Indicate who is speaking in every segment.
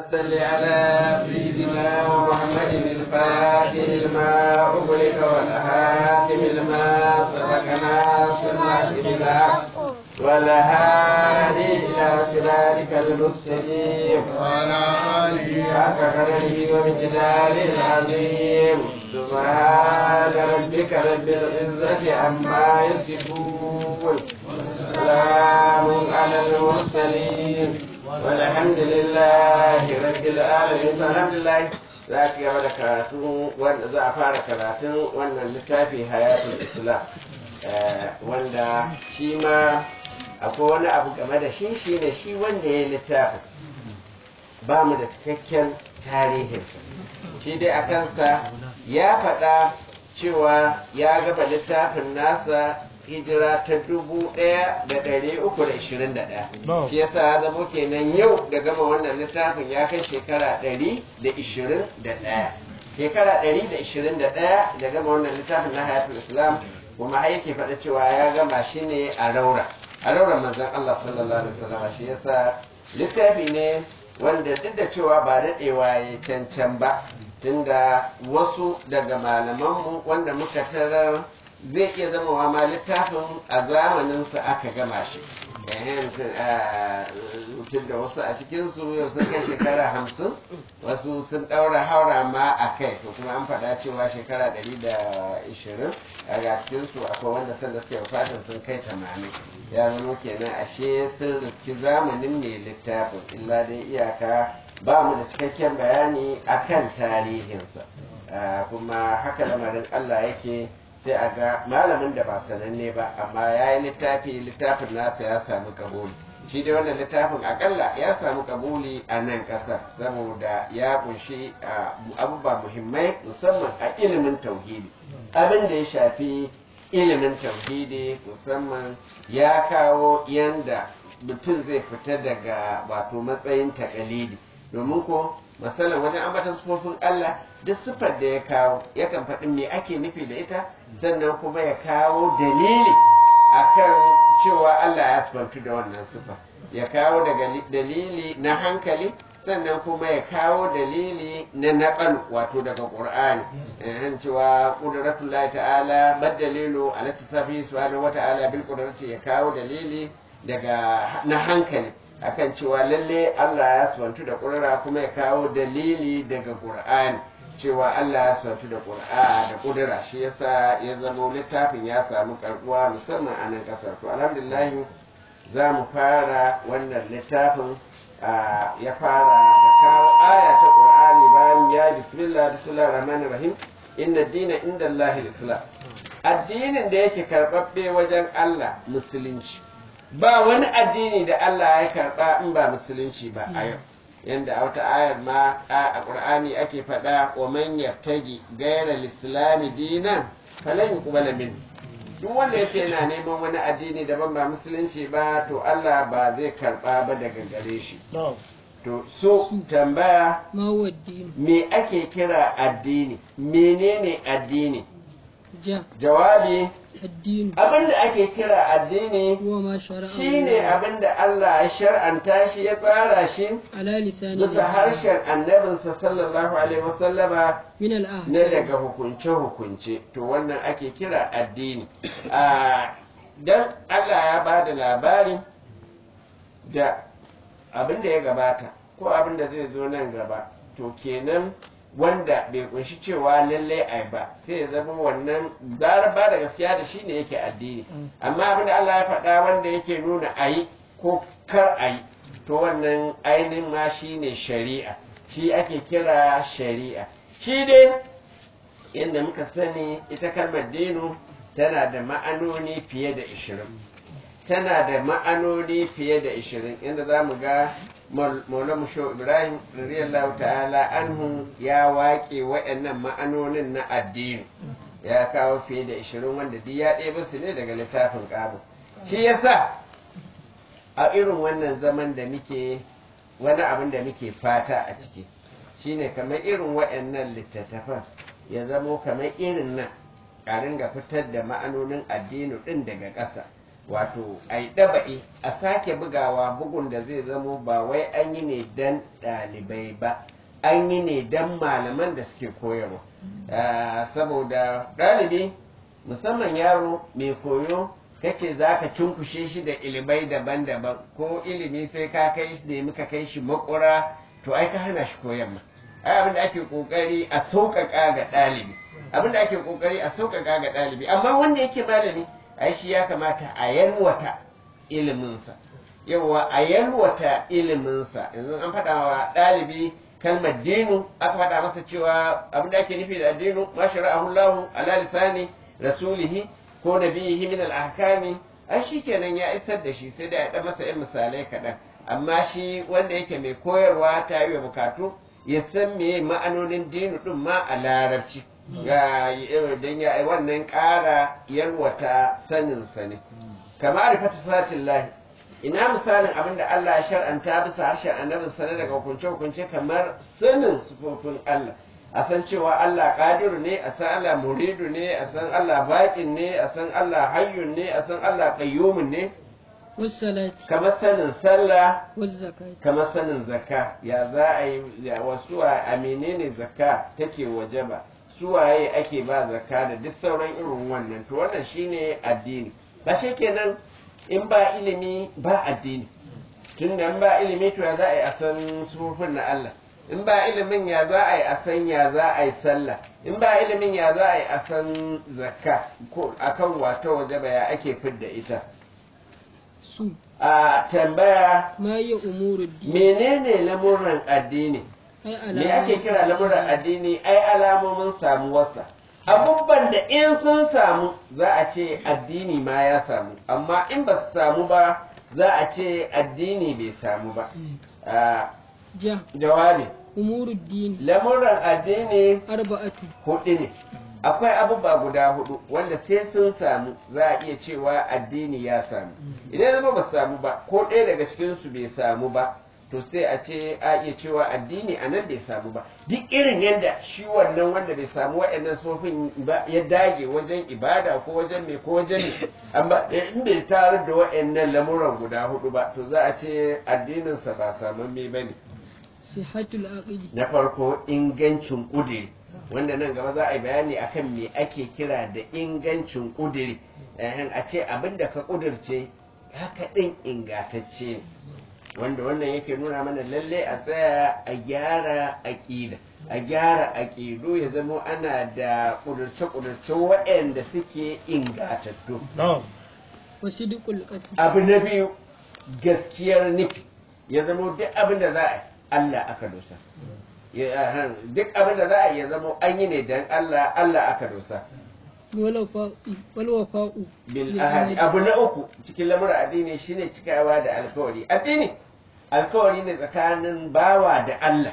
Speaker 1: صل على سيدنا محمد الفاتح لما أغلق والهاتم لما سبقنا سنة بالحق والهادي إلى صراطك المستقيم
Speaker 2: وعلى آله
Speaker 1: حق قدره ومقداره العظيم سبحان ربك رب العزة عما يصفون سلام على المرسلين والحمد لله رب العالمين الحمد لله za ki gaba da karatu wanda za a fara karatun wannan littafi hayatul islam wanda shi ma akwai wani abu game da shi shi ne shi wanda ya littafin ba mu da cikakken tarihinsa shi dai a kansa ya faɗa cewa ya gaba littafin nasa hijira ta dubu ɗaya da ɗari uku da ishirin da ɗaya shi yasa ya zamo kenan yau da gama wannan littafin ya kai shekara ɗari da ishirin da ɗaya shekara ɗari da ishirin da ɗaya da gama wannan littafin na hayatul islam kuma har yake faɗa cewa ya gama shi ne a raura a raura manzon Allah sallallahu alaihi wasallam shi yasa littafi ne wanda duk da cewa ba daɗewa ya cancan ba tunda wasu daga malamanmu wanda muka tarar zai iya zama wa ma littafin a zamaninsa aka gama shi tun da wasu a cikinsu yau sun kai shekara hamsin wasu sun ɗaura haura ma a kai to kuma an faɗa cewa shekara ɗari da ishirin a cikinsu akwai wanda sanda suke fatan sun kai tamanin ya zama kenan ashe sun riski zamanin mai littafin illa dai iyaka ba mu da cikakken bayani akan tarihinsa kuma haka lamarin Allah yake sai a ga malamin da ba sananne ba amma ya yi littafi littafin nasa ya samu kabuli shi dai wannan littafin akalla ya samu kabuli a nan ƙasar saboda ya kunshi abubuwa muhimmai musamman a ilimin tauhidi abin da ya shafi ilimin tauhidi musamman ya kawo yanda mutum zai fita daga wato matsayin takalidi domin ko masalan wajen ambatan sufofin Allah duk siffar da ya kawo yakan faɗi me ake nufi da ita sannan kuma ya kawo dalili akan cewa Allah ya sifantu da wannan siffa ya kawo daga dalili na hankali sannan kuma ya kawo dalili na naɓal wato daga ƙur'ani yan cewa ƙuduratullah ta'ala madalilu ala tasafi subhanahu wa ta'ala bil ƙudurati ya kawo dalili daga na hankali akan cewa lalle Allah ya sifantu da ƙurara kuma ya kawo dalili daga ƙur'ani cewa Allah ya sifantu da ƙur'a da ƙudura shi yasa ya zama littafin ya samu karɓuwa musamman a nan ƙasar to alhamdulillah za mu fara wannan littafin ya fara da kawo aya ta ƙur'ani bayan ya bismillah bismillah rahman rahim inna dina inda Allah islam addinin da yake karɓaɓɓe wajen Allah musulunci ba wani addini da Allah ya karɓa in ba musulunci ba a yau yanda a wata ayar ma a ƙur'ani ake faɗa wa man yattagi gaira lislami dinan falan yuqbala min duk wanda yace yana neman wani addini daban ba musulunci ba to Allah ba zai karɓa ba daga gare shi to so tambaya me ake kira addini menene addini jawabi abinda ake kira addini shine abinda Allah ya shar'anta shi ya tsara shi bisa harshen annabinsa sallallahu alaihi wasallama na daga hukunce-hukunce to wannan ake kira addini don Allah ya ba da labari da abinda ya gabata ko abinda zai zo nan gaba to kenan wanda bai kunshi cewa lallai ai ba sai ya zama wannan zarar ba da gaskiya da shi ne yake addini amma abin da Allah ya faɗa wanda yake nuna a yi ko kar a yi to wannan ainihin ma shi ne shari'a shi ake kira shari'a shi dai yadda muka sani ita kalmar dinu tana da ma'anoni fiye da ishirin tana da ma'anoni fiye da ishirin inda za mu ga maula musho ibrahim radiyallahu ta'ala anhu ya waƙe waɗannan ma'anonin na addini ya kawo fiye da ishirin wanda duk ya ɗebe su ne daga littafin ƙabu shi yasa a irin wannan zaman da muke wani abin da muke fata a ciki shine kamar irin waɗannan littattafan ya zamo kamar irin nan a ringa fitar da ma'anonin addini ɗin daga ƙasa wato a yi ɗaba'i a sake bugawa bugun da zai zamo ba wai an yi ne dan ɗalibai ba an yi ne dan malaman da suke koyarwa Ah, saboda ɗalibi musamman yaro mai koyo kace za ka cunkushe shi da ilimai daban-daban ko ilimi sai ka kai shi da muka kai shi makura to ai ka hana shi koyan ma ai abin da ake kokari a sauƙaƙa ga ɗalibi abin da ake kokari a sauƙaƙa ga ɗalibi amma wanda yake malami ai shi ya kamata a yalwata iliminsa yawa a yalwata iliminsa yanzu an faɗa wa ɗalibi kalmar dinu aka faɗa masa cewa abin da ake nufi da dinu ma shara'ahu Allahu ala lisani rasulihi ko nabiyihi min al-ahkami ai shikenan ya isar da shi sai da ya dan masa irin misalai kaɗan amma shi wanda yake mai koyarwa ta yi wa bukatu ya san me ma'anonin dinu din ma a larabci ya dan ya wannan ƙara yalwata sanin sa ne kamar fatifatin lahi ina misalin abin da Allah ya shar'anta bisa harshen annabin sa daga hukunce-hukunce kamar sanin sufofin Allah a san cewa Allah ƙadiru ne a san Allah muridu ne a san Allah baƙin ne a san Allah hayyun ne a san Allah qayyumun ne
Speaker 2: والصلاة
Speaker 1: kamar sanin sallah
Speaker 2: والزكاة
Speaker 1: kamar sanin zakka ya za a yi ya wasu a menene zakka take wajaba suwaye ake ba zakka da duk sauran irin wannan to wannan shine addini ba shi kenan in ba ilimi ba addini tun da in ba ilimi to ya za a yi a san sufufin na Allah in ba ilimin ya za a yi a san ya za a yi sallah in ba ilimin ya za a yi a san zakka ko akan wata wajaba ya ake fidda ita
Speaker 2: su
Speaker 1: a tambaya
Speaker 2: ما هي أمور الدين
Speaker 1: menene lamuran addini
Speaker 2: أي
Speaker 1: me ake kira lamuran addini ai alamomin samuwarsa abubuwan da in sun samu za a ce addini ma ya samu amma in ba su samu ba za a ce addini bai samu ba Ah,
Speaker 2: جاء
Speaker 1: jawabi
Speaker 2: أمور الدين
Speaker 1: lamuran addini
Speaker 2: أربعة
Speaker 1: hudu ne akwai abubuwa guda hudu wanda sai sun samu za a iya cewa addini ya samu idan zama ba su samu ba ko ɗaya daga cikinsu bai samu ba to sai a ce a iya cewa addini a nan bai samu ba duk irin yadda shi wannan wanda bai samu waɗannan sofin ba ya dage wajen ibada ko wajen me ko wajen me amma in bai tarar da waɗannan lamuran guda hudu ba to za a ce addininsa ba samamme ba ne
Speaker 2: صحة العقل
Speaker 1: na farko ingancin ƙudiri wanda nan gaba za a yi bayani akan me ake kira da ingancin ƙudiri Ehem, a ce abin da ka ƙudirce haka ɗin ingatacce ne wanda wannan yake nuna mana lalle a tsaya a gyara aƙida a gyara aƙidu ya zama ana da ƙudurce-ƙudurce waɗanda suke ingatattu
Speaker 2: وصدق القسم
Speaker 1: abu na biyu gaskiyar nufi ya zama duk abin da za a yi Allah aka dosa Ya- ahan, duk abin da za a yi ya zama an yi ne don Allah Allah aka dosa
Speaker 2: والوفاء والوفاء
Speaker 1: bil ahadi abu na uku cikin lamura addini shine cikawa da alkawari addini alkawari ne tsakanin bawa da Allah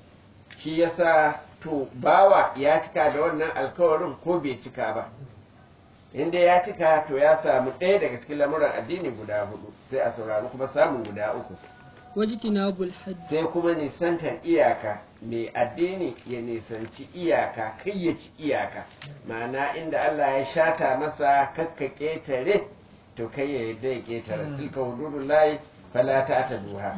Speaker 1: shi yasa to bawa ya cika da wannan alkawarin ko bai cika ba inda ya cika to ya samu ɗaya daga cikin lamuran addini guda hudu sai a saurari kuma samun guda uku
Speaker 2: واجتناب الحد
Speaker 1: sai kuma nisantar iyaka mai addini ya nisanci iyaka kai ya ci iyaka ma'ana inda Allah ya shata masa kakka ƙetare to kai ya yadda ya ƙetare tilka hududun layi fala ta ta duha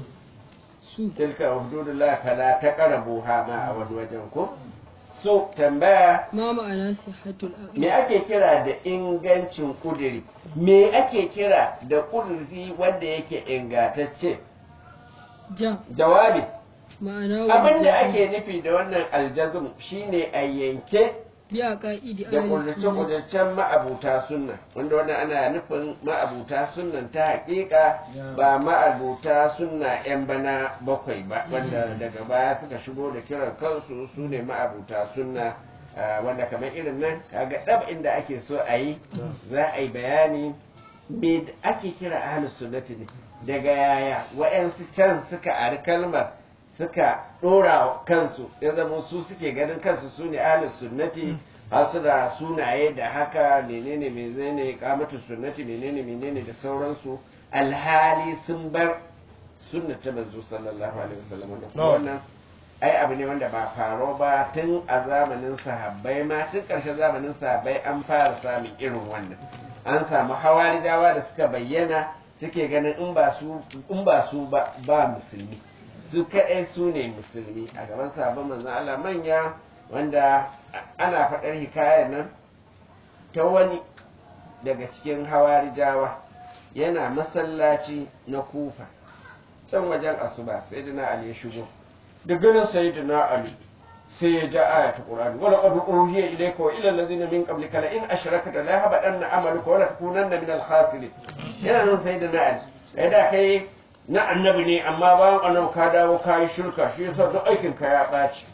Speaker 2: su
Speaker 1: tilka hududun layi fala ta ƙara buha ma a wani wajen ko so tambaya
Speaker 2: ما معنى صحة العقل
Speaker 1: me ake kira da ingancin kudiri me ake kira da kudiri wanda yake ingantacce
Speaker 2: جاء
Speaker 1: jawabi
Speaker 2: معناه
Speaker 1: abin da
Speaker 2: وجوب
Speaker 1: ake nufi da wannan aljazm shine a yanke
Speaker 2: بعقائد
Speaker 1: da
Speaker 2: أهل السنة
Speaker 1: kudurce-kudurcen ma'abuta sunna wanda wannan ana nufin ma'abuta sunnan ta hakika ba ma'abuta sunna 'yan bana bakwai ba wanda daga baya suka shigo da kiran kansu su ne ma'abuta sunna ah, wanda kamar irin nan kaga ɗab inda ake so a yi za a yi bayani me da ake kira ahlus sunnati ne daga yaya wa'yansu can suka ari kalmar suka ɗora kansu ya zama su suke ganin kansu su ne ahlus sunnati har su da sunaye da haka menene menene kamatu sunnati menene menene da sauransu alhali sun bar sunnata manzo sallallahu alaihi wasallam da kuma
Speaker 3: No.
Speaker 1: wannan ai abu ne wanda ba faro ba tun a zamanin sahabbai ma tun ƙarshen zamanin sahabbai an fara samun irin wannan an samu hawarijawa da suka bayyana suke ganin in ba su in ba su ba ba musulmi su kaɗai su ne musulmi a gaban sahabban manzon Allah manya wanda ana faɗar hikayar nan ta wani daga cikin hawarijawa yana masallaci na kufa can wajen asuba sai dina ali ya shigo da ganin sai dina ali sai ya ja aya ta qur'ani wala qad uhiya ilayka wa ila allazina min qablika la in ashrakta la yahbatanna amaluka wa la takunanna min al-khasirin yana nan sai dina ali sai da kai na annabi ne amma bayan annabi ka dawo ka yi shirka shi yasa duk aikin ka ya ɓaci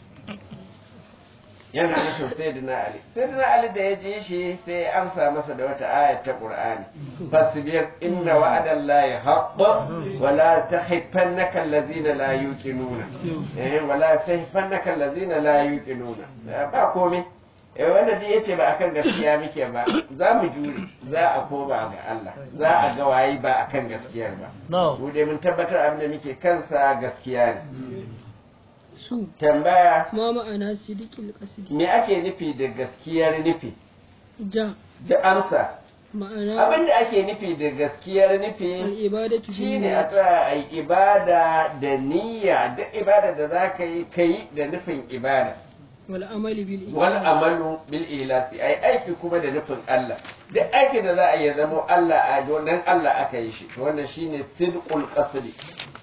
Speaker 1: yana nufin sayyidina ali sayyidina ali da ya ji shi sai ya amsa masa da wata ayat ta qur'ani fasbir inna wa'adallahi haqqun wa la tahiffannaka allazina la yuqinuna eh wa la tahiffannaka allazina la yuqinuna ba komai eh wanda dai yace ba akan gaskiya muke ba za mu jure za a koma ga Allah za a ga wayi ba akan gaskiyar ba mu dai mun tabbatar abin da muke kansa gaskiya ne
Speaker 2: su
Speaker 1: tambaya
Speaker 2: ma ma'ana sidikil qasdi
Speaker 1: me ake nufi da gaskiyar nufi
Speaker 2: ja
Speaker 1: ji amsa
Speaker 2: ma'ana
Speaker 1: abin da ake nufi da gaskiyar nufi
Speaker 2: al-ibadatu
Speaker 1: shine a tsaya a yi ibada da niyya duk ibada da za ka yi ka yi da nufin ibada
Speaker 2: wal amali bil
Speaker 1: wal amalu bil ilasi ai aiki kuma da nufin Allah duk aiki da za a yi zama Allah a don Allah aka yi shi wannan shine sidqul qasdi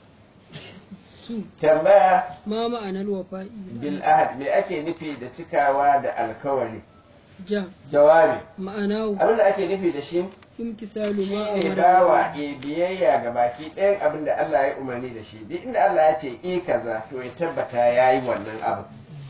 Speaker 2: su
Speaker 1: tambaya
Speaker 2: ma ma'anar wafa'i
Speaker 1: bil ahad me ake nufi da cikawa da alkawari
Speaker 2: ja
Speaker 1: jawabi
Speaker 2: ma'ana
Speaker 1: abin da ake nufi da shi
Speaker 2: imtisalu ma
Speaker 1: shi ne
Speaker 2: amara
Speaker 1: bawa e biyayya ga baki ɗayan abin da Allah ya umarni da shi duk inda Allah ya ce i kaza to ya tabbata ya yi wannan abu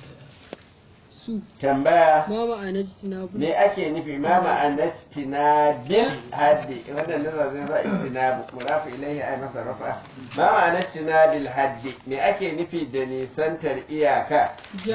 Speaker 2: su
Speaker 1: tambaya
Speaker 2: ma ma'anar jitinabu
Speaker 1: me ake nufi ma ma'anar tinabil haddi wannan nazar zai za istinabu murafu ilaihi ay masa rafa ma ma'anar tinabil haddi me ake nufi da nisantar iyaka
Speaker 2: ja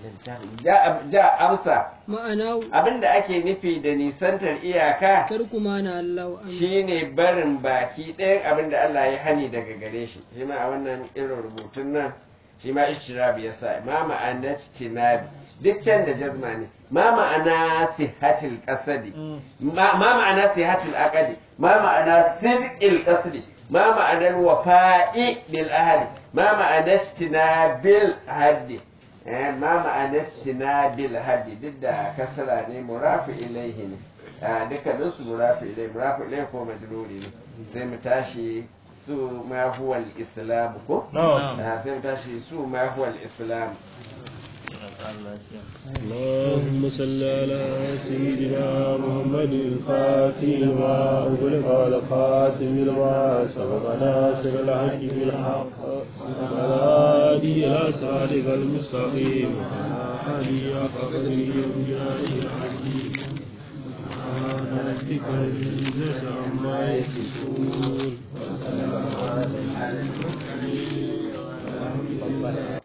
Speaker 1: ja ja amsa
Speaker 2: ma'ana
Speaker 1: abinda ake nufi da nisantar iyaka
Speaker 2: tarku ma na Allah an
Speaker 1: shine barin baki ɗayan abin da Allah ya hani daga gare shi shi ma a wannan irin rubutun nan shi ma ishtirabi ya sa ma ma'ana tinabi duk can da jazma ne ma ma'ana sihatil qasadi ma ma ma'ana sihatil aqdi ma ma'ana sidqil qasdi ma ma'ana wafa'i bil ahli ma ma'ana tinabil haddi eh ma ma'ana tinabil haddi duk da kasra ne murafi ilaihi ne a dukkanin su murafi ilai murafi ilai ko majruri ne sai mu tashi su ma huwa al-islam ko
Speaker 3: نعم
Speaker 1: Ah, sai mu tashi su ma huwa al-islam
Speaker 3: اللهم صل على سيدنا محمد الفاتح لما أغلق والخاتم لما سبق ناصر الحق بالحق والهادي إلى صراطك المستقيم وعلى آله وقدره ومجاهده العظيم سبحان ربك رب العزة عما يصفون وسلام